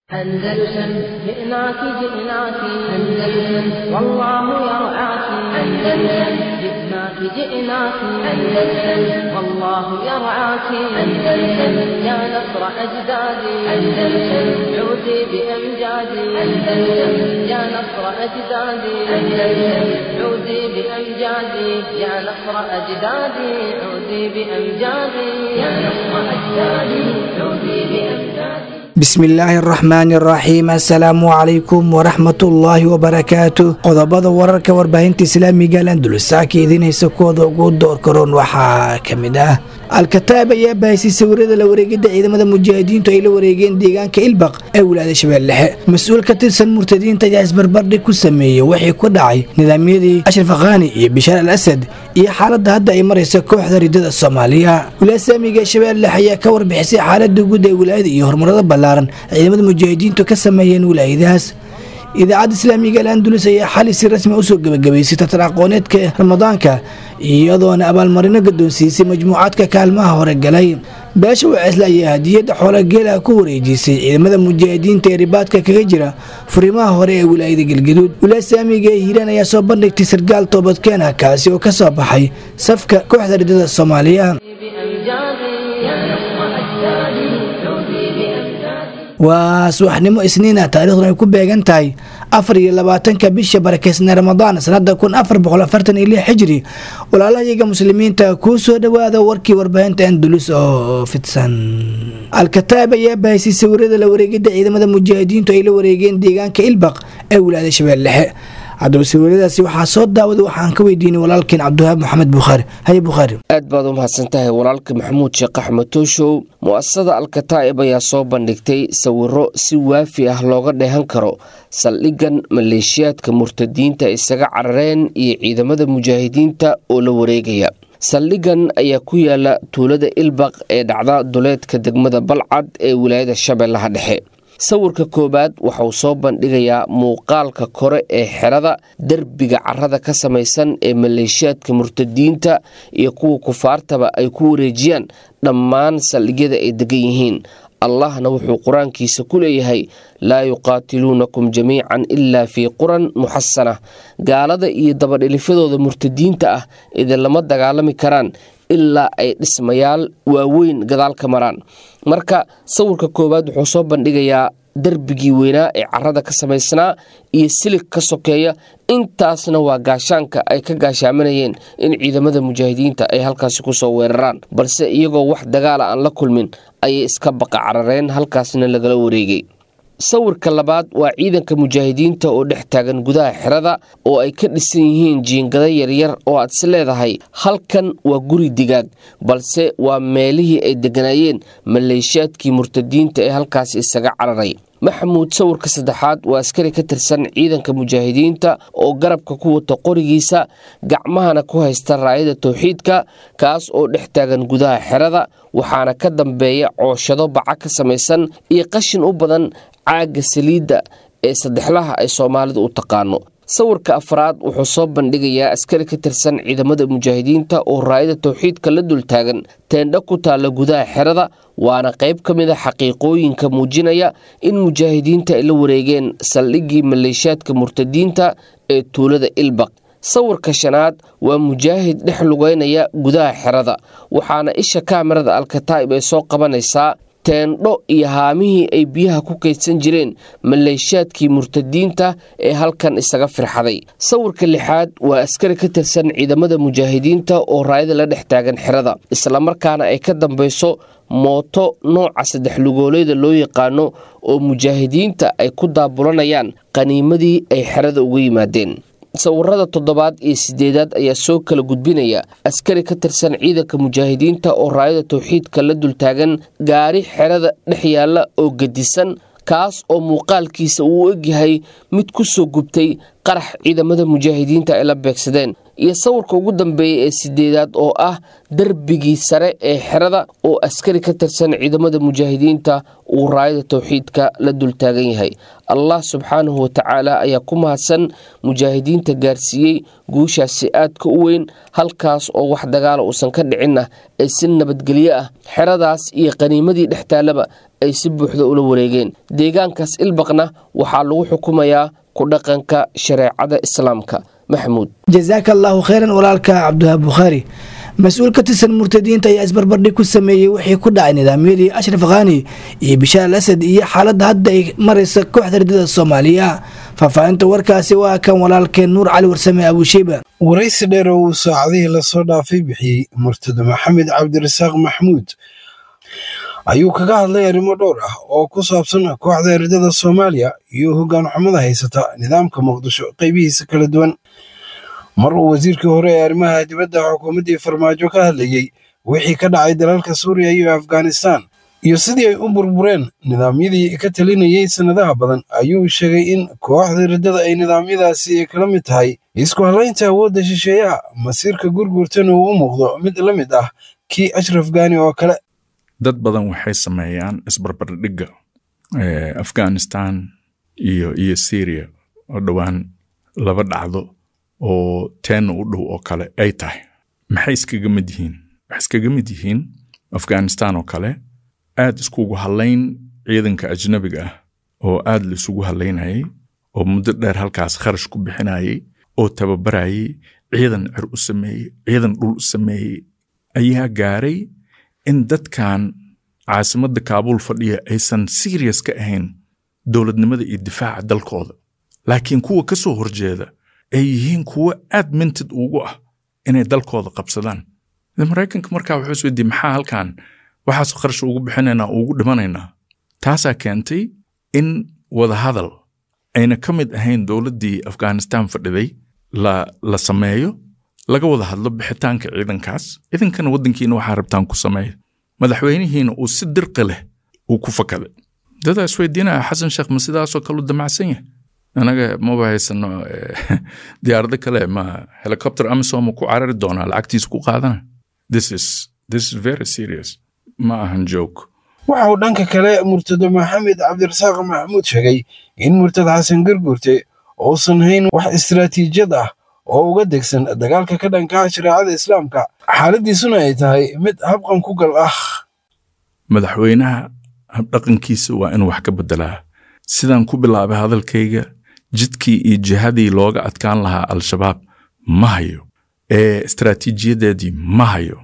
أندلسن جئناك جئناك أندلسن والله يرعاك أندلسن جئناك جئناك أندلسن والله يرعاك أندلسن يا نصر أجدادي أندلسن عودي بأمجادي أندلسن يا نصر أجدادي أندلسن عودي بأمجادي يا نصر أجدادي عودي بأمجادي يا نصر أجدادي عودي بأمجادي bismillaahi araxmaani araxiim assalaamu calaykum waraxmatullaahi wabarakaatu qodobada wararka warbaahinta islaamiga alandulusaaka idiinhaysa kuwooda ugu door karoon waxaa ka mid ah al-kataab ayaa bahaysay sawirada la wareegidda ciidamada mujaahidiintu ay la wareegeen deegaanka ilbaq ee wilaayada shabeelle dhexe mas-uul ka tirsan murtadiinta ayaa isbarbardhig ku sameeyey wixii ku dhacay nidaamyadii ashraf akhani iyo bishaar al asad iyo xaaladda hadda ay maraysa kooxda ridada soomaaliya wilaaya islaamiga ee shabeelle dhexe ayaa ka warbixisay xaaladda guud ee wilaayada iyo horumarada ballaaran ciidamada mujaahidiintu ka sameeyeen wilaayadahaas idaacadda islaamiga al-andulus ayaa xali si rasmi usoo gebagabaysay tartan aqooneedka ramadaanka iyadoona abaalmarino gadoonsiisay majmuucaadka kaalmaha hore galay beesha waceesle ayaa hadiyadda xoolageelaha ku wareejisay ciidamada mujaahidiinta ee ribaadka kaga jira furimaha hore ee wilaayada galgaduud wilaaya islaamiga ee hiiraan ayaa soo bandhigtay sargaal toobadkeena kaasi oo ka soo baxay safka kooxda ridada soomaaliya waa subaxnimo isniina taariikhduna ay ku beegan tahay afar iyo labaatanka bisha barakeysanee ramadaan sanada kun afar boqol afartan iyo lix xijiri walaalahayaga muslimiinta kuu soo dhowaada warkii warbaahinta andulus oo fidsan al-kataab ayaa bahaysay sawirada la wareegidda ciidamada mujaahidiintu ay la wareegeen deegaanka ilbaq ee wilaayada shabeelle dhexe haddaba sawiradaasi waxaa soo daawada waxaan ka weydiinay walaalkeen cabdiwahaab maxamed bukhaari haye bukhaari aad baad u mahadsan tahay walaalka maxamuud sheekh axmed tooshow mu-asasada al-kataa'ib ayaa soo bandhigtay sawiro si waafi ah looga dheehan karo saldhiggan maleeshiyaadka murtadiinta isaga carareen iyo ciidamada mujaahidiinta oo la wareegaya saldhiggan ayaa ku yaala tuulada ilbaq ee dhacda duleedka degmada balcad ee wilaayada shabeellaha dhexe sawirka koowaad waxauu soo bandhigayaa muuqaalka kore ee xerada derbiga carada ka samaysan ee maleeshiyaadka murtadiinta iyo kuwa kufaartaba ay ku wareejiyaan dhammaan saldhigyada ay degan yihiin allahna wuxuu qur-aankiisa ku leeyahay laa yuqaatiluunakum jamiican ilaa fii quran muxasana gaalada iyo dabadhilifyadooda murtadiinta ah idinlama dagaalami karaan ilaa ay dhismayaal waaweyn gadaal ka maraan marka sawirka koowaad wuxuu soo bandhigayaa darbigii weynaa ee carada ka samaysnaa iyo silig ka sokeeya intaasna waa gaashaanka ay ka gaashaamanayeen in ciidamada mujaahidiinta ay halkaasi kusoo weeraraan balse iyagoo wax dagaala aan la kulmin ayay iska baqa carareen halkaasna lagala wareegay sawirka labaad waa ciidanka mujaahidiinta oo dhex taagan gudaha xerada oo ay ka dhisan yihiin jiingada yaryar oo aad is leedahay halkan waa guri digaag balse waa meelihii ay degganaayeen maleeshiyaadkii murtadiinta ee halkaasi isaga cararay maxamuud sawirka saddexaad waa askari ka tirsan ciidanka mujaahidiinta oo garabka ku wata qorigiisa gacmahana ku haysta raayada towxiidka kaas oo dhex taagan gudaha xerada waxaana ka dambeeya cooshado baca ka samaysan iyo qashin u badan caagga saliidda ee saddexlaha ay soomaalidu u taqaano sawirka afraad wuxuu soo bandhigayaa askari ka tirsan ciidamada mujaahidiinta oo raayada towxiidka la dultaagan teendho ku taalla gudaha xerada waana qayb ka mid a xaqiiqooyinka muujinaya in mujaahidiinta ay la wareegeen saldhiggii maleeshiyaadka murtadiinta ee tuulada ilbaq sawirka shanaad waa mujaahid dhex lugeynaya gudaha xerada waxaana isha kaamirada alkataa'ib ay soo qabanaysaa teendho iyo haamihii ay biyaha ku kaydsan jireen maleeshiyaadkii murtadiinta ee halkan isaga firxaday sawirka lixaad waa askari ka tirsan ciidamada mujaahidiinta oo raayada la dhex taagan xerada islamarkaana ay ka dambeyso mooto nooca saddex lugooleeda loo yaqaano oo mujaahidiinta ay ku daabulanayaan qaniimadii ay xerada uga yimaadeen sawirada toddobaad iyo sideedaad ayaa soo kala gudbinaya askari ka tirsan ciidanka mujaahidiinta oo raayada towxiidka la dultaagan gaari xerada dhex yaalla oo gedisan kaas oo muuqaalkiisa uu egyahay mid ku soo gubtay qarax ciidamada mujaahidiinta ay la beegsadeen iyo sawirka ugu dambeeya ee sideedaad oo ah darbigii sare ee xerada oo askari ka tirsan ciidamada mujaahidiinta uu raayada towxiidka la dultaagan yahay allah subxaanahu watacaala ayaa ku mahadsan mujaahidiinta gaarsiiyey guushaasi aadka u weyn halkaas oo wax dagaala uusan ka dhicinna ee si nabadgelyo ah xeradaas iyo qaniimadii dhex taallaba ay si buuxda ula wareegeen deegaankaas ilbaqna waxaa lagu xukumayaa ku dhaqanka shareecada islaamka maxamuud jazaaka allaahu kheyran walaalka cabdiwahaab bukhaari mas-uul ka tirsan murtadiinta ayaa isbarbardhig ku sameeyey wixii ku dhacay nidaamyadii ashraf khani iyo bishaar al asad iyo xaaladda hadda ay maraysa kooxda ridada soomaaliya faahfaahinta warkaasi waa kan walaalkeen nuur cali warsame abuushiiba waraysi dheer oo uu saacadihii lasoo dhaafay bixiyey murtado maxamed cabdirasaaq maxmuud ayuu kaga hadlay arrimo dhowr ah oo ku saabsan kooxda ridada soomaaliya iyo hoggaan xumada haysata nidaamka muqdisho qaybihiisa kala duwan mar uu wasiirkii hore ee arrimaha dibadda xukuumaddii farmaajo ka hadlayey wixii ka dhacay dalalka suuriya iyo afghanistan iyo sidii ay u burbureen nidaamyadii ka talinayey sannadaha badan ayuu sheegay in kooxda riddada ay nidaamyadaasi kala mid tahay isku hallaynta awoodda shisheeyaha masiirka gurgurtana uu u muuqdo mid la mid ah kii ashraf gaani oo kale dad badan waxay sameeyaan isbarbardhigga afghanistan iyo iyo syria oo dhowaan laba dhacdo oo teenna u dhow oo kale ay tahay maxay iskaga mid yihiin waxay iskaga mid yihiin afghanistan oo kale aad iskugu hadlayn ciidanka ajnabiga ah oo aad la isugu hadlaynayay oo muddo dheer halkaas kharash ku bixinayay oo tababarayay ciidan cer u sameeyey ciidan dhul u sameeyey ayaa gaaray in dadkan caasimadda kaabuul fadhiya aysan serious ka ahayn dowladnimada iyo difaaca dalkooda laakiin kuwa ka soo horjeeda ay yihiin kuwo aad mintid ugu ah inay dalkooda qabsadaan maraykanka markaa wuxuu isweydiye maxaa halkan waxaas kharash ugu bixinaynaa ugu dhimanaynaa taasaa keentay in wadahadal ayna ka mid ahayn dowladdii afghanistan fadhiday la la sameeyo laga wada hadlo bixitaanka ciidankaas ciidankana waddankiina waxaa rabtaan ku sameeya madaxweynihiina uu si dirqi leh uu ku fakaday dadaa isweydiinaya xasan sheekh ma sidaasoo kale u damacsan yahay anaga maba haysano diyaarado kale ma helicopter amisom ku carari doonaa lacagtiisa ku qaadana this is this is very serious ma ahan joke waxa uu dhanka kale murtado maxamed cabdirasaaq maxamuud sheegay in murtad xasan garguurte uusan hayn wax istiraatiijiyad ah oo uga degsan dagaalka ka dhankaha shareecada islaamka xaaladiisuna ay tahay mid habqan ku gal ah madaxweynaha habdhaqankiisa waa inuu wax ka bedelaa sidaan ku bilaabay hadalkayga jidkii iyo jihadii looga adkaan lahaa al-shabaab ma hayo istaraatiijiyadeedii ma hayo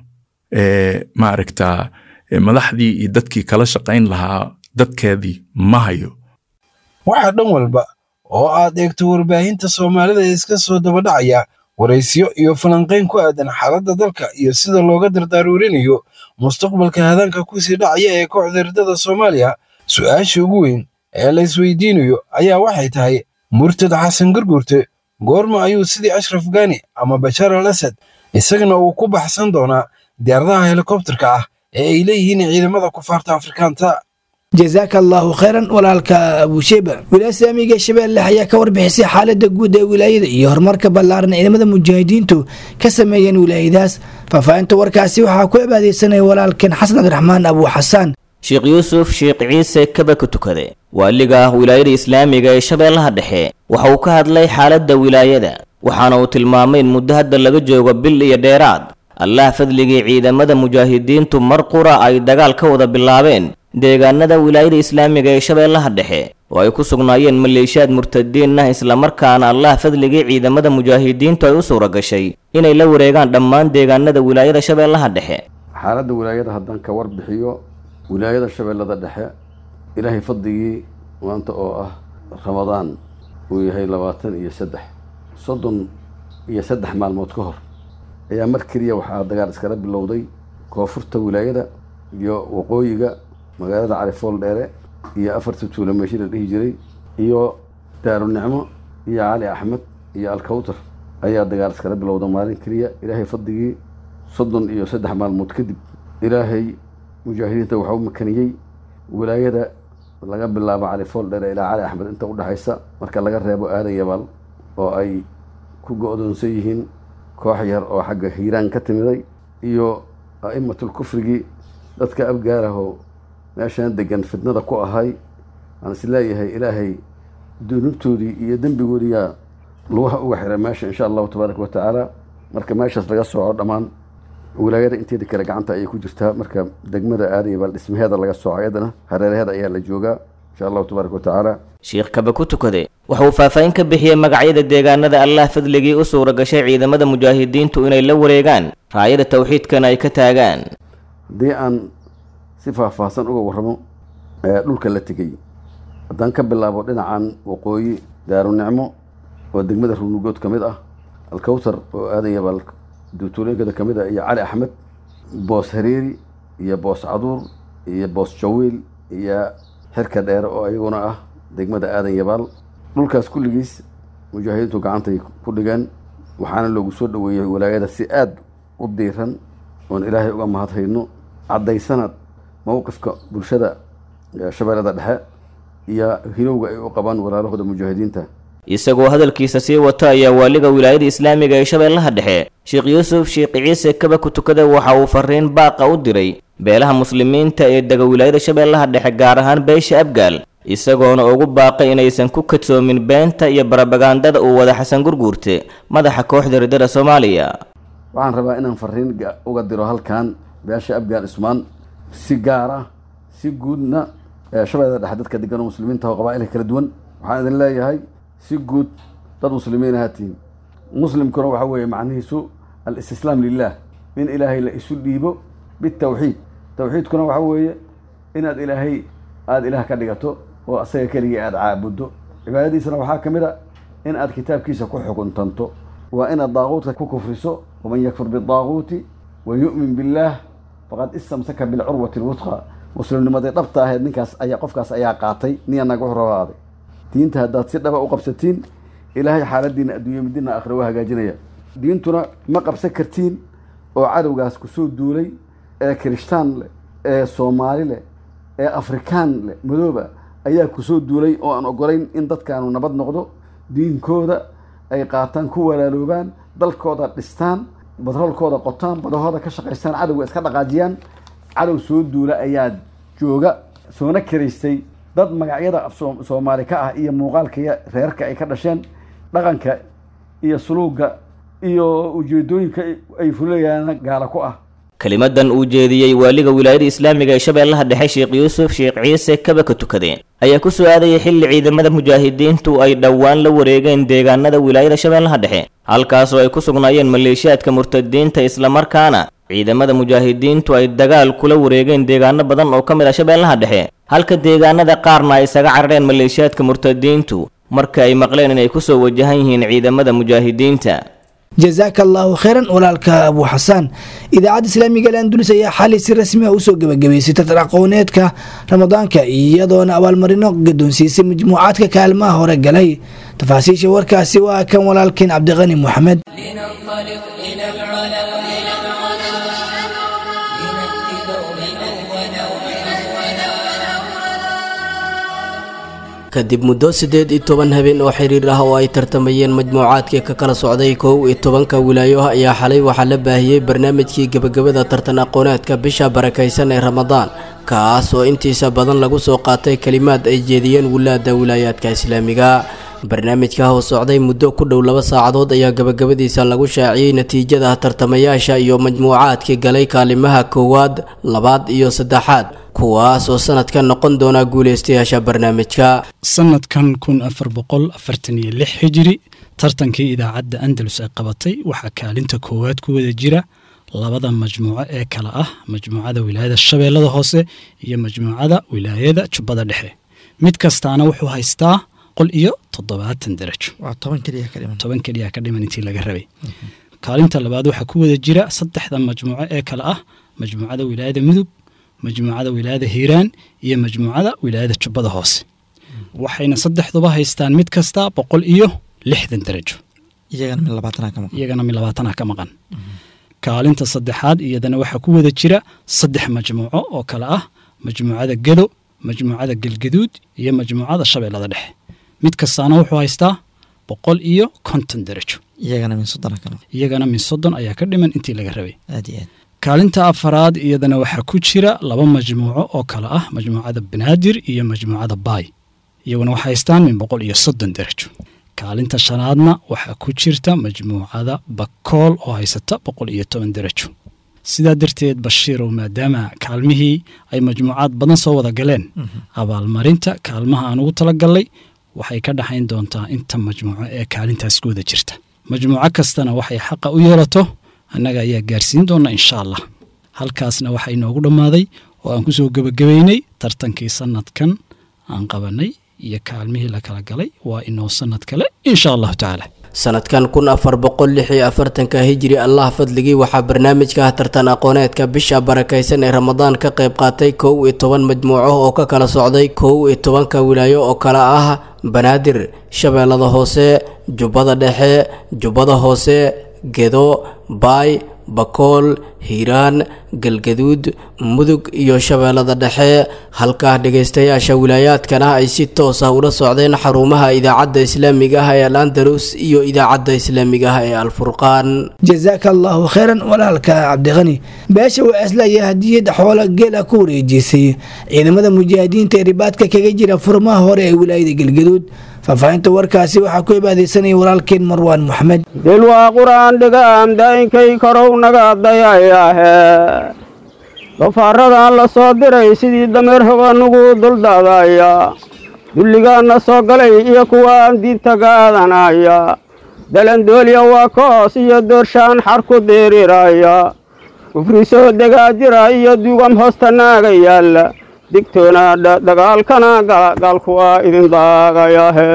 maaragtaa madaxdii iyo dadkii kala shaqayn lahaa dadkeedii ma hayo waxaa dhan walba oo aad eegto warbaahinta soomaalida iska soo dabadhacaya waraysyo iyo falanqayn ku aadan xaaladda dalka iyo sida looga dardaaruurinayo mustaqbalka hadaanka kusii dhacaya ee kooxda riddada soomaaliya su'aasha ugu weyn ee la isweydiinayo ayaa waxay tahay murtad xasan garguurte goorma ayuu sidii ashraf gani ama bashaar al asad isagana uu ku baxsan doonaa diyaaradaha helikobterka ah ee ay leeyihiin ciidamada kufaarta afrikaanta jazaaka allaahu khayran walaalka abuusheyba wilaaya islaamiga shabeelle ayaa ka warbixisay xaalada guud ee wilaayada iyo horumarka ballaaran ciidamada mujaahidiintu ka sameeyeen wilaayadaas faahfaahinta warkaasi waxaa ku cibaadeysanaya walaalkeen xasan cabdiraxmaan abuu xasaan sheekh yuusuf sheekh ciise kaba ka tukade waaliga wilaayada islaamiga ee shabeellaha dhexe waxa uu ka hadlay xaaladda wilaayada waxaana uu tilmaamay in muddo hadda laga joogo bil iyo dheeraad allah fadligii ciidamada mujaahidiintu mar qura ay dagaal ka wada bilaabeen deegaanada wilaayada islaamiga ee shabeellaha dhexe oo ay ku sugnaayeen maleeshiyaad murtadiin ah islamarkaana allah fadligii ciidamada mujaahidiintu ay u suura gashay inay la wareegaan dhammaan deegaanada wilaayada shabeellaha dhexe xaaladda wilaayada haddaan ka warbixiyo wilaayada shabeellada dhexe ilaahay fadligii maanta oo ah ramadaan uu yahay labaatan iyo saddex soddon iyo saddex maalmood ka hor ayaa mar keliya waxaa dagaal iskala bilowday koonfurta wilaayada iyo waqooyiga magaalada califool dheere iyo afarta tuula meeshi la dhihi jiray iyo daarunicmo iyo cali axmed iyo alkawtar ayaa dagaal iskala bilowda maalin keliya ilaahay fadligii soddon iyo saddex maalmood kadib ilaahay mujaahidiinta waxaa u makaniyey wilaayada laga bilaabo califool dheere ilaa cali axmed inta udhexaysa marka laga reebo aadan yabaal oo ay ku go-doonsan yihiin koox yar oo xagga hiiraan ka timiday iyo a'immatul kufrigii dadka abgaarahoo meeshaan degan fitnada ku ahay aan is leeyahay ilaahay dunuubtoodii iyo dembigoodiyaa lugaha uga xiray meesha insha allahu tabaaraka wa tacaala marka meeshaas laga sooco dhammaan wilaayada inteeda kale gacanta ayay ku jirtaa marka degmada aadaya bal dhismaheeda laga sooco iyadana hareeraheeda ayaa la joogaa insha allahu tabaaraka wa tacaala sheekh kaba ku tukade waxa uu faahfaahin ka bixiyey magacyada deegaanada allah fadligii u suura gashay ciidamada mujaahidiintu inay la wareegaan raayada tawxiidkana ay ka taagaan haddii aan si faahfaahsan uga warramo ee dhulka la tegey haddaan ka bilaabo dhinacan waqooyi daarunicmo oo degmada ruunugood ka mid ah alkawtar oo aadan yabaal duutuulooyinkada ka mid ah iyo cali axmed boos hareeri iyo boos caduur iyo boos jawiil iyo xirka dheere oo iyaguna ah degmada aadan yabaal dhulkaas kulligiis mujaahidiintu gacantay ku dhigeen waxaana loogu soo dhoweeyey walaayada si aad u diiran oon ilaahay uga mahadhayno caddaysana mowqifka bulshada shabeellada dhexe iyo hinowga ay u qabaan walaalahooda mujaahidiinta isagoo hadalkiisa sii wata ayaa waaliga wilaayada islaamiga ee shabeellaha dhexe sheekh yuusuf sheekh ciise kaba ku tukada waxa uu fariin baaqa u diray beelaha muslimiinta ee dega wilaayada shabeellaha dhexe gaar ahaan beesha abgaal isagoona ugu baaqay inaysan ku kadsoomin beenta iyo barabagandada uu wada xasan gurguurte madaxa kooxda ridada soomaaliya waxaan rabaa inaan fariin uga diro halkan beesha abgaal ismaan si gaar ah si guudna shabeellada dhexe dadka degan oo muslimiinta oo qabaa'ilka kala duwan waxaan idin leeyahay si guud dad muslimiin ahaatiin muslimkuna waxa weeye macnihiisu alistislaam lilah in ilaahay la isu dhiibo bitawxiid tawxiidkuna waxa weeye inaad ilaahay aada ilaah ka dhigato oo asaga keligii aada caabuddo cibaadadiisana waxaa ka mid a in aad kitaabkiisa ku xukuntanto waa inaad daaquudka ku kufriso waman yakfur bidaaquuti wa yu'min billaah faqad istamsaka bilcurwati lwusqa muslimnimadii dhabta ahayd ninkaas ayaa qofkaas ayaa qaatay niya naga horabaaday diinta haddaad si dhaba u qabsatiin ilaahay xaaladiina adduunya midina aakhira waa hagaajinaya diintuna ma qabsan kartiin oo cadowgaas kusoo duulay ee kirishtaan leh ee soomaali leh ee afrikaan leh madooba ayaa kusoo duulay oo aan ogolayn in dadkaanu nabad noqdo diinkooda ay qaataan ku walaaloobaan dalkooda dhistaan batroolkooda qotaan badahooda ka shaqaystaan cadowga iska dhaqaajiyaan cadow soo duula ayaa jooga soona kiraystay dad magacyada soomaali ka ah iyo muuqaalka reerka ay ka dhasheen dhaqanka iyo suluuga iyo ujeedooyinka ay fulayaan gaala ku ah kelimadan uu jeediyey waaliga wilaayada islaamiga ee shabeellaha dhexe sheekh yuusuf sheekh ciise kaba ka tukade ayaa ku soo aadayay xilli ciidamada mujaahidiintu ay dhowaan la wareegeen deegaanada wilaayada shabeellaha dhexe halkaasoo ay ku sugnaayeen maleeshiyaadka murtadiinta islamarkaana ciidamada mujaahidiintu ay dagaal kula wareegeen deegaano badan oo ka mid ah shabeellaha dhexe halka deegaanada qaarna ay isaga carareen maleeshiyaadka murtadiintu marka ay maqleen inay kusoo wajahan yihiin ciidamada mujaahidiinta jazaaka allaahu khayran walaalka abu xasaan idaacadda islaamiga al andulus ayaa xali si rasmi ah usoo gebagabaysay tartan aqooneedka ramadaanka iyadoona abaalmarino gadoonsiisay majmuucaadka kaalmaha hore galay tafaasiisha warkaasi waa kan walaalkeen cabdiqani moxamed kadib muddo siddeed iyo toban habeen oo xiriir ah oo ay tartamayeen majmuucaadkii ka kala socday kow iyo tobanka wilaayo ayaa xalay waxaa la baahiyey barnaamijkii gebagabada tartan aqooneedka bisha barakaysan ee ramadaan kaas oo intiisa badan lagu soo qaatay kelimaad ay jeediyeen wilaada wilaayaadka islaamiga barnaamijka oo socday muddo ku dhow laba saacadood ayaa gabagabadiisa lagu shaaciyey natiijada tartamayaasha iyo majmuucaadkii galay kaalimaha koowaad labaad iyo saddexaad kuwaas oo sanadkan noqon doona guuleystayaasha barnaamijka sanadkan kun afar boqol afartan iyo lix hijiri tartankii idaacadda andalus ay qabatay waxaa kaalinta koowaad ku wada jira labada majmuuco ee kale ah majmuucada wilaayada shabeellada hoose iyo majmuucada wilaayada jubbada dhexe mid kastaana wuxuu haystaa qol iyo toddobaatan darajo toban keliya ka dhiman intii laga rabay kaalinta labaad waxaa ku wada jira saddexda majmuuco ee kale ah majmuucada wilaayada mudug majmuucada wilaayada hiiraan iyo majmuucada wilaayada jubbada hoose waxayna saddexduba haystaan mid kasta boqol iyo lixdan darajo iyagana mid labaatanah ka maqan kaalinta saddexaad iyadana waxaa ku wada jira saddex majmuuco oo kale ah majmuucada gedo majmuucada gelgaduud iyo majmuucada shabeellada dhexe mid kastaana wuxuu haystaa boqol iyo konton darajo iyagana min soddon kale iyagana min soddon ayaa ka dhiman intii laga rabay aad iyo aad kaalinta afaraad iyadana waxaa ku jira laba majmuuco oo kale ah majmuucada banaadir iyo majmuucada baay iyaguna waxay haystaan min boqol iyo soddon darajo kaalinta shanaadna waxaa ku jirta majmuucada bakool oo haysata boqol iyo toban darajo sidaa darteed bashiirow maadaama kaalmihii ay majmuucaad badan soo wada galeen abaalmarinta kaalmaha aan ugu talagalnay waxay ka dhaxayn doontaa inta majmuuco ee kaalintaas ku wada jirta majmuuco kastana waxay xaqa u yeelato annaga ayaa gaarsiin doona insha allah halkaasna waxaa inoogu dhammaaday oo aan kusoo gebagabeynay tartankii sanadkan aan qabanay iyo kaalmihii la kala galay waa inoo sanad kale insha allahu tacaala sanadkan kun afar boqol lix iyo afartanka hijri allah fadligii waxaa barnaamijka tartan aqooneedka bisha barakaysan ee ramadaan ka qayb qaatay kow iyo toban majmuuco oo ka kala socday kow iyo tobanka wilaayo oo kale ah banaadir shabeellada hoose jubbada dhexe jubbada hoose gedo baay bakool hiiraan galgaduud mudug iyo shabeellada dhexe halkaa dhegaystayaasha wilaayaadkana ay si toos ah ula socdeen xarumaha idaacadda islaamiga ah ee al andalus iyo idaacadda islaamiga ah ee alfurqaan jazaaka allahu khayran walaalka cabdiqani beesha waasla ayaa hadiyad xoola geela ku wareejisay ciidamada mujaahidiinta ee ribaadka kaga jira furmaha hore ee wilaayada galgaduud faahfaahinta warkaasi waxaa ku ibaadeysanaya walaalkeen marwaan moxamed dil waa qur-aan dhigaam daayinkay korow naga dayayaahe dafaaradan la soo diray sidii dameer hoganugu duldaadaya dulligaanna soo galay iyo kuwaan diinta gaadanaya dalandooliya waa koos iyo doorshaan xar ku diiriraya kufri soo degaa jira iyo dugam hoosta naaga yaalla digtoonaadha dagaalkana gaalku waa idin daagayahe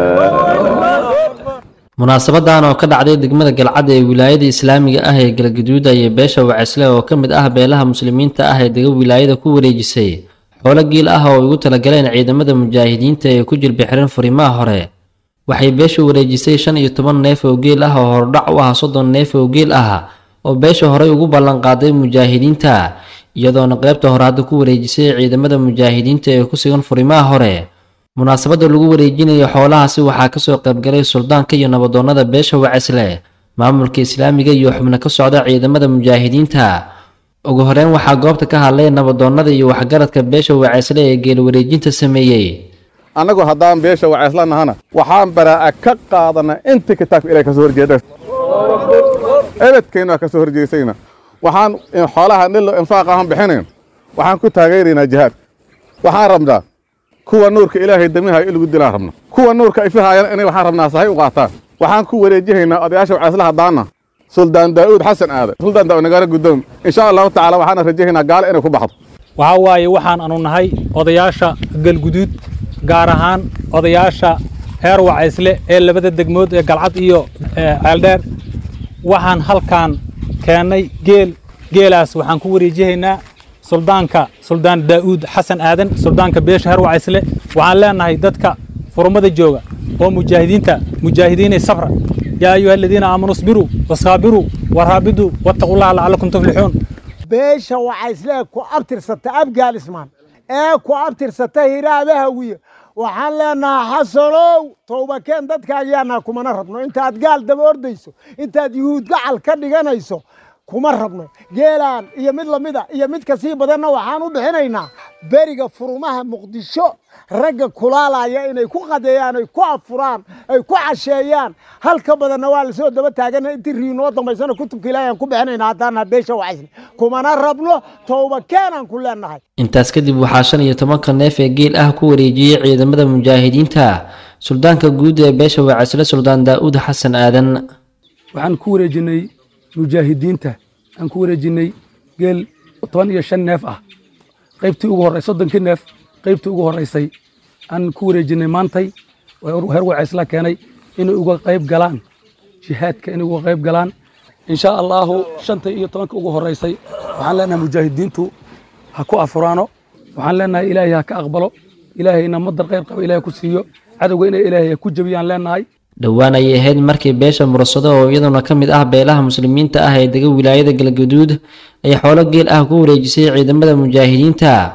munaasabadan oo ka dhacday degmada galcadda ee wilaayada islaamiga ah ee galgaduud ayay beesha wacisle oo ka mid ah beelaha muslimiinta ah ee dega wilaayada ku wareejisay xoolo giil ah oo ay ugu talagaleen ciidamada mujaahidiinta ee ku jilbixiran furimaha hore waxay beesha wareejisay shan iyo toban neef oo geel ah oo hordhac u ah soddon neef oo geel ah oo beesha horey ugu ballanqaaday mujaahidiinta iyadoona qaybta hore hadda ku wareejisay ciidamada mujaahidiinta ee ku sugan furimaha hore munaasabadda lagu wareejinayo xoolahaasi waxaa kasoo qaybgalay suldaanka iyo nabadoonnada beesha wacisle maamulka islaamiga iyo xubno ka socda ciidamada mujaahidiinta ugu horeyn waxaa goobta ka hadlay nabadoonnada iyo waxgaradka beesha wacisle ee geel wareejinta sameeyey annagu haddaan beesha wacisla nahana waxaan baraa'a ka qaadana inta kitaabka ilahay kasoo horjeeda ebedkeenna kasoo horjeesayna waxaan xoolaha dhilo infaaq ahaan bixinayn waxaan ku taageeraynaa jihaad waxaan rabnaa kuwa nuurka ilaahay damiha in lagu dilaan rabna kuwa nuurka ifihaayana inay waxaan rabnaa sahay u qaataan waxaan ku wareejihaynaa odayaasha wacisla haddaana suldaan daa'uud xasan aade suldaan daa'uud nagaara guddoom insha allahu tacaala waxaana rajahaynaa gaalo inay ku baxdo waxaa waaye waxaan anu nahay odayaasha galguduud gaar ahaan odayaasha heer wacaysle ee labada degmood ee galcad iyo ceeldheer waxaan halkaan keennay geel geelaas waxaan ku wareejihaynaa suldaanka suldaan daa'uud xasan aadan suldaanka beesha heer wacaysle waxaan leenahay dadka furmada jooga oo mujaahidiinta mujaahidiinay sabra yaa ayuha aladiina aamanuu isbiruu wasaabiruu waraabiduu wattaqullaha lacallakum tuflixuun beesha wacaysle ku abtirsata abgaalismaan ee ku abtirsata hiraabahawiye waxaan leenahaa xasanow towbakeen dadkaagiyaanaa kumana rabno intaad gaal daba ordayso intaad yuhuud gacal ka dhiganayso kuma rabno geelaan iyo mid lamida iyo mid kasii badanna waxaan u bixinaynaa beriga furumaha muqdisho ragga kulaalaya inay ku qadeeyaan ay ku afuraan ay ku casheeyaan halka badanna waa lasoo daba taagana intii riinoo dambaysana kutubka ilaahi aan ku bixinaynaa haddaana beesha wacaysne kumana rabno towba keenaan ku leenahay intaas kadib waxaa shan iyo tobanka neef ee geel ah ku wareejiyey ciidamada mujaahidiinta suldaanka guud ee beesha wacisle suldaan daa'uud xasan aadan waxaan ku wareejinay mujaahidiinta aan ku wareejinay geel toban iyo shan neef ah qaybtii ugu horey soddonkii neef qaybtii ugu horeysay aan ku wareejinay maantay heer wacaysla keenay inay uga qayb galaan jihaadka inay uga qayb galaan insha allaahu shanta iyo tobanka ugu horeysay waxaan leenahay mujaahidiintu ha ku afuraano waxaan leenahay ilaahay ha ka aqbalo ilaahayna madar qayr qaba ilaahay ku siiyo cadowga inay ilaahay ha ku jebiyaan leenahay dhowaan ayay ahayd markii beesha mursado oo iyaduna ka mid ah beelaha muslimiinta ah ee dega wilaayada galgaduud ay xoolo geel ah ku wareejisay ciidamada mujaahidiinta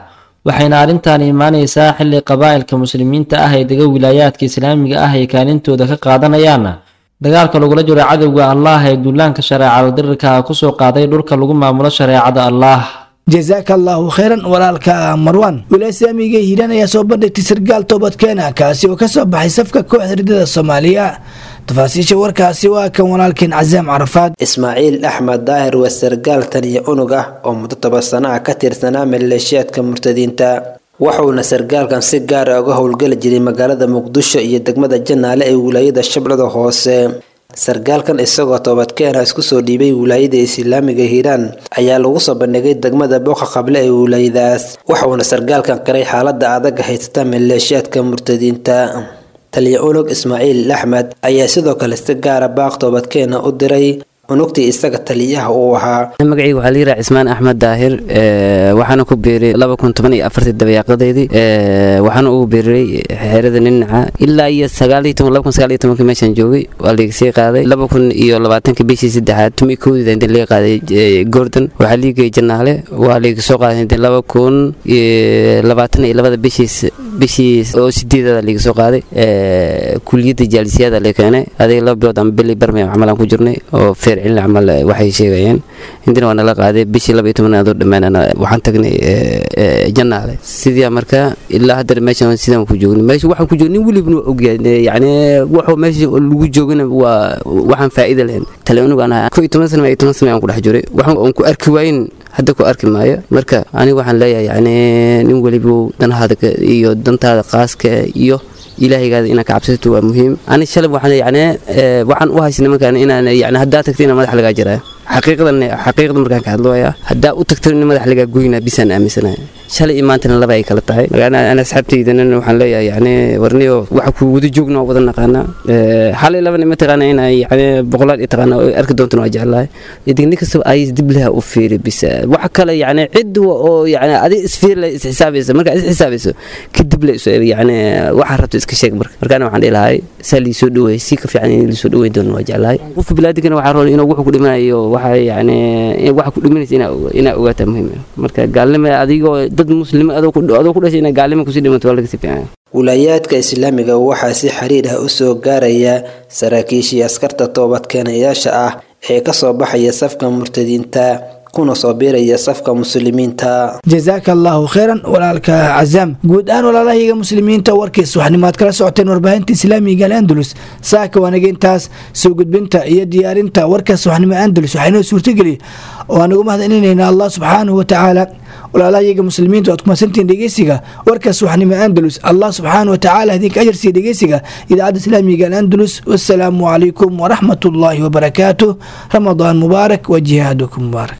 waxayna arrintan imaanaysaa xilli qabaa'ilka muslimiinta ah ee dega wilaayaadka islaamiga ah ay kaalintooda ka qaadanayaan dagaalka lagula jiro cadowga allah ee duulaanka shareecada dirirka kusoo qaaday dhulka lagu maamulo shareecada allah jazaaka allaahu khayran walaalka marwan wilaaya islaamiga hiiraan ayaa soo bandhigtay sargaal toobadkeena kaasi oo kasoo baxay safka kooxda ridada soomaaliya tafaasiisha warkaasi waa kan walaalkeen casaam carafaad ismaaciil axmed daahir waa sargaal taliya unug ah oo muddo toban sano ah ka tirsanaa maleeshiyaadka murtadiinta waxuuna sargaalkan si gaara uga howlgeli jiray magaalada muqdisho iyo degmada janaale ee wilaayada shabeellada hoose sargaalkan isagoo toobadkeena isku soo dhiibay wilaayada islaamiga hiiraan ayaa lagu soo bandhigay degmada booqa qable ee wilaayadaas waxuuna sargaalkan qiray xaalada adag haysata maleeshiyaadka murtadiinta taliya unug ismaaciil axmed ayaa sidoo kale si gaara baaq toobadkeena u diray unugtii isaga taliyaha uu ahaa magacayga waxaa layidhaha cismaan axmed daahir waxaana ku biiray laba kun toban iyo afartii dabayaaqadeedii waxaana ugu biiray xeerada ninaca ilaa iyo sagaaliyo toban laba kun sagaal iyo tobankii meeshaan joogay waa liiga sii qaaday laba kun iyo labaatanka bishii saddexaad tumi kowdida inta liga qaaday gordon waxaa liigay janaale waa liiga soo qaaday inta laba kun iyo labaatan iyo labada bishiis bishii oo sideedada liiga soo qaaday kuliyadda jaalisiyaada la keenay adiga laba bilood ama bili barmay camal aan ku jirnay oo feer cilin camal waxay sheegayeen intina waa nala qaaday bishii laba iyo tobanaad oo dhammaan waxaan tagnay janaale sidii marka ilaa haddana meeshan sidaan ku joogni meesha waxaan ku joogni nin welibna waa ogyahay yacni wuxuu meesha lagu joogana waa waxaan faa'iida lahayn tale unugu aan ko iyo toban sana iyo toban sana aan ku dhex jiray waxaan aan ku arki waayin hadda ku arki maayo marka aniga waxaan leeyahay yacni nin weliba danahaada iyo dantaada qaaska iyo ilaahaygaada inaad ka cabsato waa muhiim ani shalay waxaan yacni waxaan u haysa nimankan inaan yacni haddaa tagta inaan madax lagaa jiraayo xaqiiqadan xaqiiqda markaan ka hadlooya haddaa u tagto in madax lagaa goynaa bisaan aaminsanahay shalay iyo maantana laba ay kala tahay ana asxaabtaydana waxaan leeyahay yacni warniyo waxa ku wada joogna waa wada naqaanaa xalay labana ma taqaana inay yacni boqolaad i taqaana arki doontana waa jeclahay nin kastaba ay dib leha u fiiri bisa waxa kale yacni cid oo yacni adi isfiir le isxisaabaysa markaa isxisaabayso kadib le isu yacni waxaa rabto iska sheeg marka markaana waxaan dhihi lahay saa liisoo dhaweey si ka fiican in liisoo dhaweyn doono waa jeclahay qofka bilaadigana waxaa roon inuu wuxuu ku dhimanayo waxa yacni waxa ku dhimanaysa inaa ogaataa muhiim marka gaalnima adigoo dad muslima adoo ku dhashay inaa gaalnima kusii dhimato waa laga sii fiican wilaayaadka islaamiga waxaa si xiriir ah u soo gaaraya saraakiishii askarta toobadkeenayaasha ah ee kasoo baxaya safka murtadiinta kuna soo biiraya safka muslimiinta jazaaka allaahu khayran walaalka cazaam guud ahaan walaalahayaga muslimiinta warkiis waxnimaad kala socoteen warbaahinta islaamiga al'andalus saaka waanaga intaas soo gudbinta iyo diyaarinta warkaas waxnimo andalus waxaynoo suurtageli oo aan ugu mahadcelinayna allah subxaanahu watacaala walaalahayaga muslimiinta waad kumadsantihiin dhegeysiga warkaas waxnimo andalus allah subxaanahu watacaala idinka ajarsiiya dhegeysiga idaacadda islaamiga al'andalus wassalaamu calaykum waraxmat ullaahi wabarakaatuh ramadaan mubaarak wa jihaadukum mubaarak